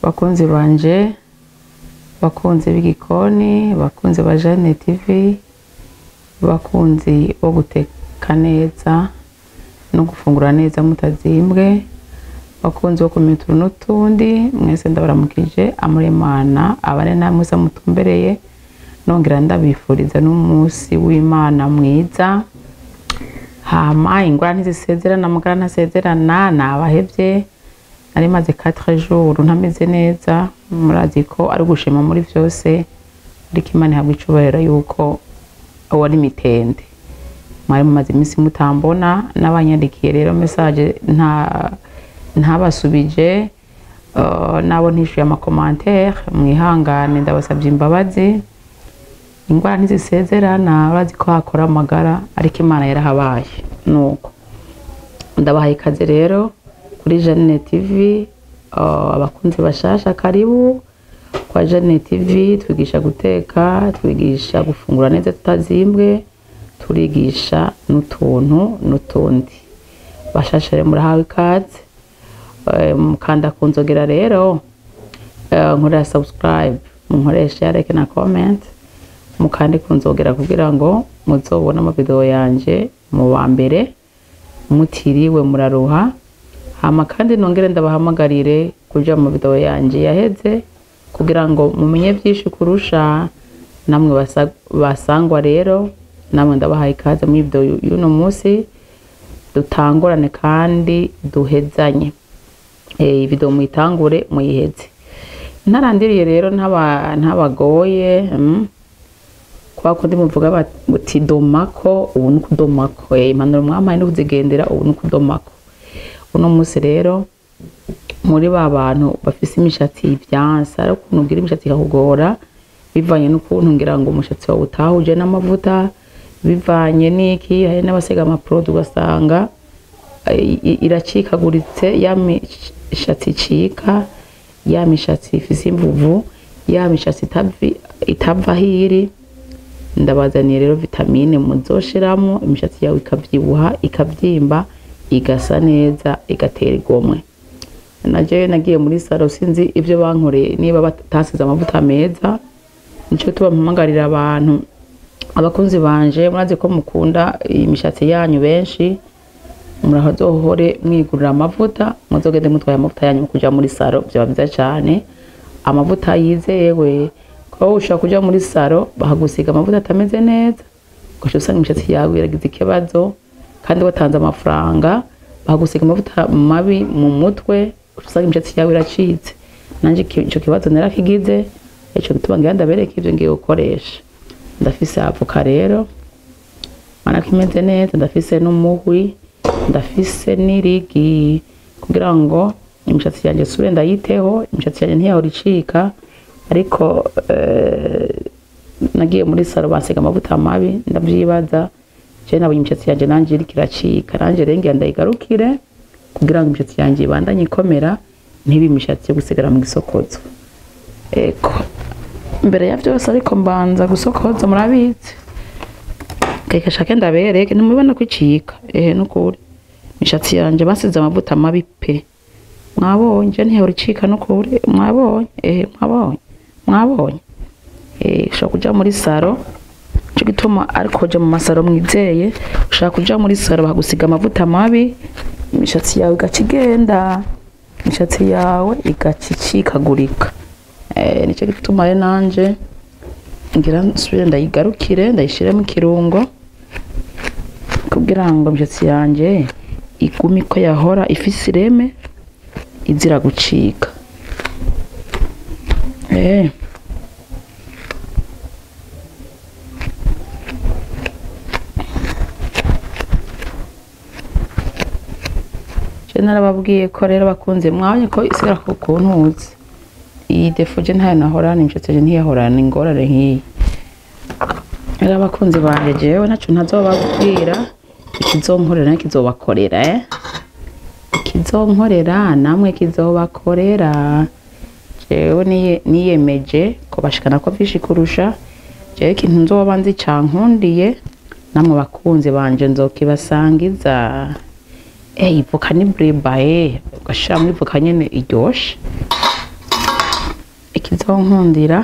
bakunzi banje bakunzi b'igikoni bakunzi ba Jeanne TV bakunzi bo guteka neza no gufungura neza mutazimbwe bakunzi bo kumenya utuntu n'utundi mwese ndabaramukije amuremana abane namwe mwese mutumbereye nongera ndabifuriza n'umunsi w'imana mwiza hama ingwara ntizisezerana mugara ntasezerana nabahevye nari maze 4 jours ntameze neza murazi ko ari gushima muri vyose ariko imana ihabwa icubahiro yuko wari mitende mwari mumaze iminsi mutambona n'abanyandikiye rero message nta ntabasubije uh, nabo ntishuye amakomantere mwihangane ndabasabye imbabazi ingwara ntizisezerana urazi ko hakora amagara ariko imana yarahabaye nuko ndabahaye ikaze rero kuri Jeanne TV uh, abakunzi bashasha karibu kwa Jeanne TV twigisha guteka twigisha gufungura neza tutazimbwe turigisha n'utuntu n'utundi bashasha rero murahawe ikaze Eh, mukanda ku nzogera rero eh, nkorera subscribe munkoresha like na comment mukande ku nzogera kugira ngo muzobone amavideo yanje mu wa mbere mutiriwe muraruha hama kandi nongere ndabahamagarire kuja mu video yanje yaheze kugira ngo mumenye byinshi kurusha namwe basa- basangwa rero namwe ndabahaye ikaze muri video yu- y'uno munsi dutangurane kandi duhezanye eh video muyitangure muyiheze ntarandiriye rero ntaba ntabagoye mm. kwa kundi muvuga bati muti domako ubu ni ukudomako eh, impanuro mwampaye ni kuzigendera ubu ni ukudomako uno munsi rero muri ba bantu bafise imishatsi ivyansa ari ukuntu ugira imishatsi ikakugora bivanye n'ukuntu ngira ngo umushatsi wawe utahuje n'amavuta bivanye n'iki hari n'abasiga amaproduit ugasanga i- i- iracikaguritse ya mishatsi icika ya mishatsi ifise imvuvu ya mishatsi itavi- itava hiri ndabazaniye rero vitamine muzoshiramwo imishatsi yawe ikavyibuha ikavyimba igasa neza igatera igomwe naje nagiye muri salo sinzi ivyo bankoreye niba batasize amavuta meza nico tuba mpamagarira abantu abakunzi banje murazi ko mukunda imishatsi yanyu benshi murazohore mwigurira amavuta muzogende mutwaye amavuta yanyu kuja muri salo vyoba vyiza cane amavuta yizewe ko ushobora kuja muri salo bakagusiga amavuta atameze neza ugaca usanga imishatsi yawe iragize ikibazo kandi watanze amafaranga bakagusiga amavuta mabi mu mutwe ugaca usanga imishatsi yawe iracitse nanje iki- ico kibazo narakigize ico gituma ngira ndabereka ivyo ngiye gukoresha ndafise avoka rero mana ko imeze neza ndafise n'umuhwi ndafise n'irigi kugira ngo imishatsi yanjye sure ndayiteho imishatsi yanjye ntiyahora icika ariko eh, nagiye muri salo bansiga amavuta mabi ndavyibaza je nabonye imishatsi yanjye nanje iriko iracika nanje rero ngira ndayigarukire kugira ngo imishatsi yanjye ibandanye ikomera ntibe imishatsi yo gusigara mu gisokozo eko mbere ya vyose ariko mbanza gusokoza murabizi keke shake ndabereke ntimubibona ko icika ehe nukuri imishatsi yanje basize amavuta mabi pe mwabonye je ntihora icika nukuri mwabonye ehe mwabonye mwabonye eh ushobora kuja muri saro cyo gituma ariko kuja mu masaro mwizeye ushaka kuja muri saro bakagusiga amavuta mabi imishatsi yawe igaca igenda imishatsi yawe igaca icikagurika eh nicyo gituma rero nanje ngira nsubire ndayigarukire ndayishiremo ikirungo kugira ngo imishatsi yanje igume ko yahora ifise ireme izira gucika eh je narababwiye ko rero bakunze mwabonye ko isigara ku kuntuzi iyi defo je ntayo nahorana imishatsi yanje ntiyahorana ingorane nk'iyi rero abakunzi banje jewe ntaco ntazobabwira ikizonkorera nayo kizobakorera eh ikizonkorera namwe kizobakorera jewe niye- niyemeje kubashikana ko vyinshi kurusha jewe ikintu nzoba nzi cankundiye namwe bakunzi banje nzokibasangiza eh ivoka ni breba eh ugashira muri ivoka nyene iryoshe ikizonkundira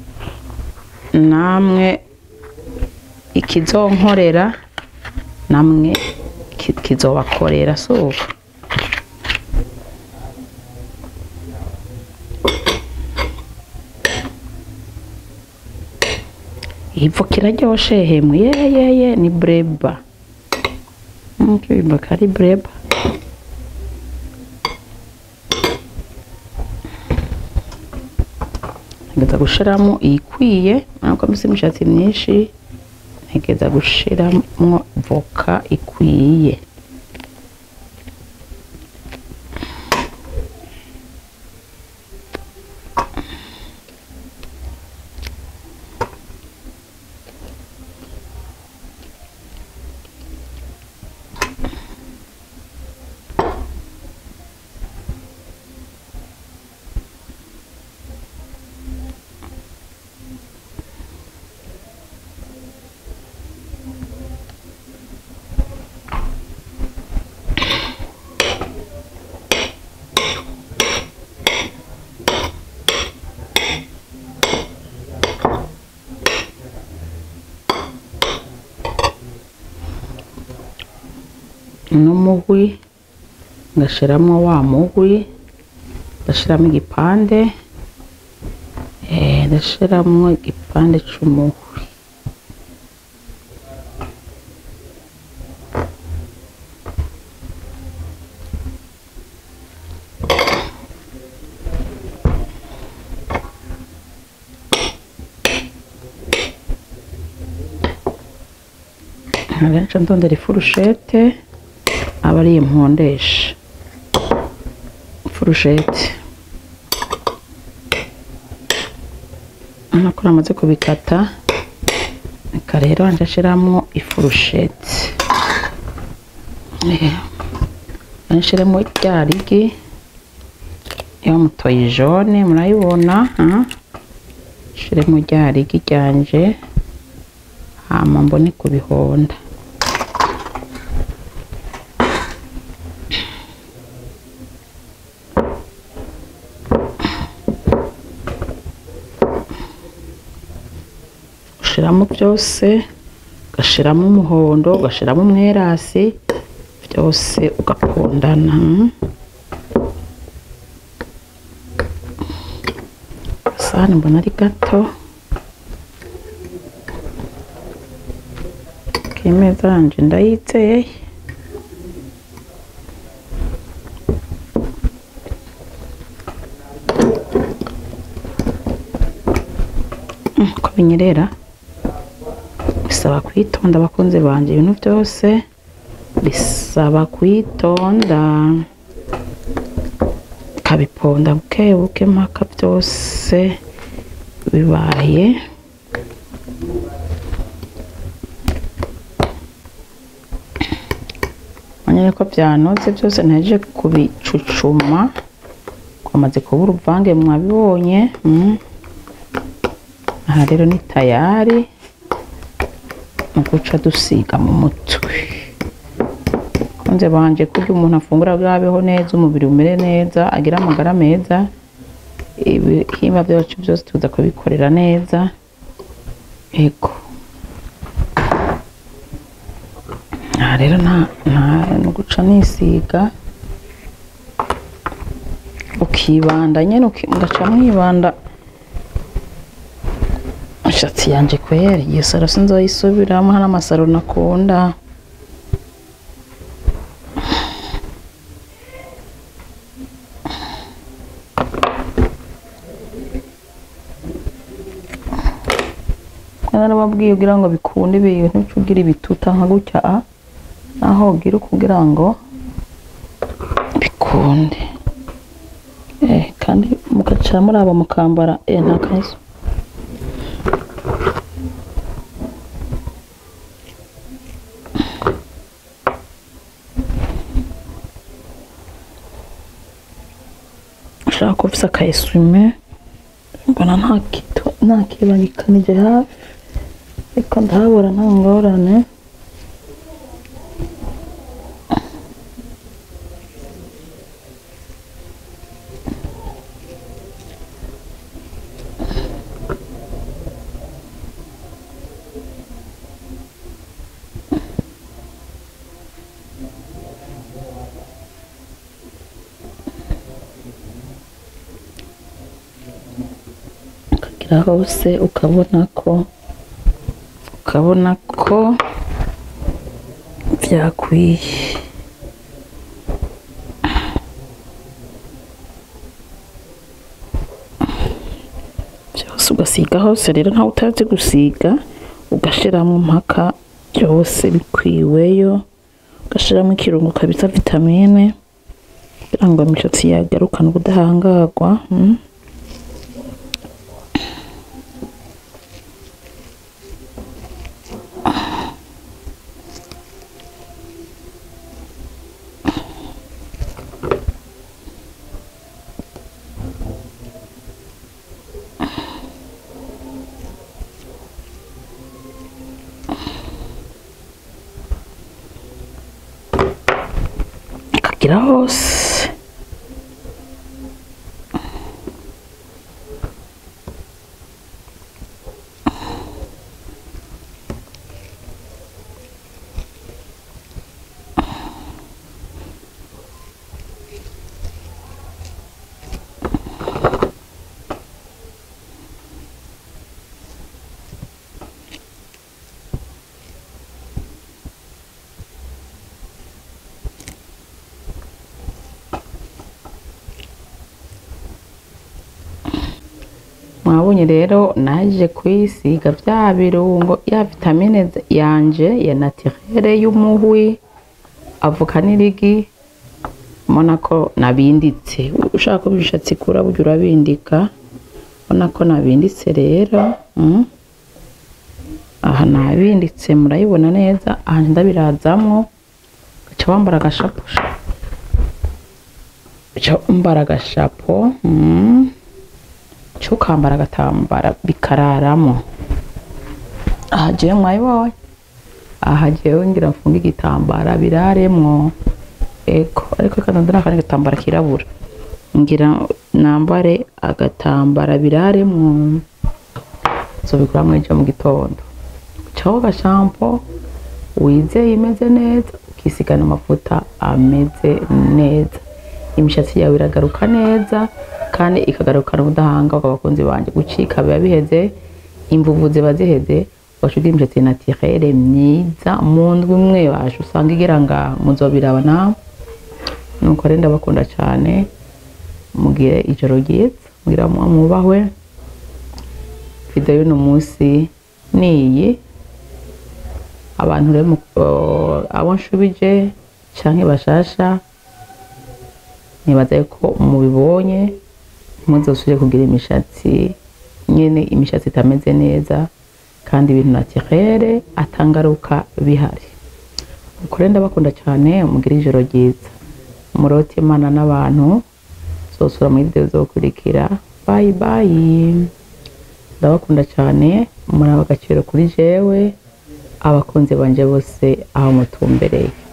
namwe ikizonkorera namwe ki- kizobakorera suko ivu kiraryoshe hemwe yeyeye ni breba nkibimba kari breba ntegeza gushiramo iyikwiye ntabwo mbese imishatsi myinshi ntegeza gushiramo voka ikwiye n'umuhwi ngashiramo wa muhwi ndashiramo igipande eh, ndashiramo igipande c'umuhwi abenshi ndondera ifurushete aba ari impondesha ifurushete urabona ko namaze kubikata reka rero nje nshiramo ifurushete Eh, nshiremo rya rigi ya mutoyi jone murayibona ah? nshiremo rya rigi ryanje hama mbone kubihonda ushiramo byose ugashiramo umuhondo ugashiramo umwerasi byose ugakundana mm. agasahani mbona ari gato k'imeza yanje ndayizeye Mm, ko binyerera bisaba kwitonda abakunzi banje ibintu byose bisaba kwitonda kabiponda buke buke mpaka byose bibaye manyere ko byanoze byose nteje kubicucuma kwamaze kuba uruvange mwabibonye mm. aha rero ni tayari mu guca dusiga mu mutwe kunze banje kurya umuntu afungura bwabeho neza umubiri umere neza agira amagara meza ibihimba byacu byose tuza kubikorera neza ego aha rero nta nta no guca nisiga ukibanda nyene uki- ngaca mwibanda ishatsi yanje kwera iyo saro sinzoyisubiramo hari amasaro nakunda narababwiye kugira ngo bikunde ibintu ugira ibituta nka gutya a naho ugira kugira ngo bikunde eh, kandi mugaca muraba mukambara eh, nta kazo ushaka ko ufise aka esume mbona nta kito nta kibangikanije hafi ariko ndahabura nta ngorane ukagira hose ukabona ko ukabona ko byakwiye byose ugasiga hose rero ntawe utazi gusiga ugashiramo mpaka byose bikwiweyo ugashiramo ikirungo kabisa vitamine kugira ngo imishatsi yagarukane ubudahangarwa mm. akagira hose mwabonye rero naje kwisiga bya birungo ya vitamine z- yanje ya naturere y'umuhwi avoka n'irigi mbona ko nabinditse ushaka ko ibishatsi kura burya urabindika mbona ko nabinditse rero mm. aha nabinditse murayibona neza aha ndabirazamwo gaca wambara agashapo gaca wambara agashapo mm. cyo ukambara agatambara bikararamo aha jewe mwayibonye aha jewe ngira mfunge igitambara biraremwo ego ariko kandi ndana akandi gatambara kirabura ngira nambare agatambara biraremwo nzobigura mwejo mu gitondo caho gashampo wizeye imeze neza ukisigana amavuta ameze neza imishatsi yawe iragaruka neza kandi ikagarukana ubudahangarwa abakunzi banje gucika biba biheze imvuvu ziba ziheze ugaca ugira imishatsi naturere myiza mu ndwi imwe waje usanga igera ngaha muzobiraba nawe nuko rero ndabakunda cyane mugire ijoro ryiza mugira mwubahwe video y'uno munsi niyi abantu rero mu- uh, abo nshubije canke bashasha nibaza yuko mubibonye ntuzosubire kugira imishatsi nyene imishatsi itameze neza kandi ibintu naturere atangaruka bihari nuko rero ndabakunda cyane mugire ijoro ryiza murote imana n'abantu zosura muri video zokurikira bayi bayi ndabakunda cyane muri abagaciro kuri jewe abakunzi banje bose aho mutumbereye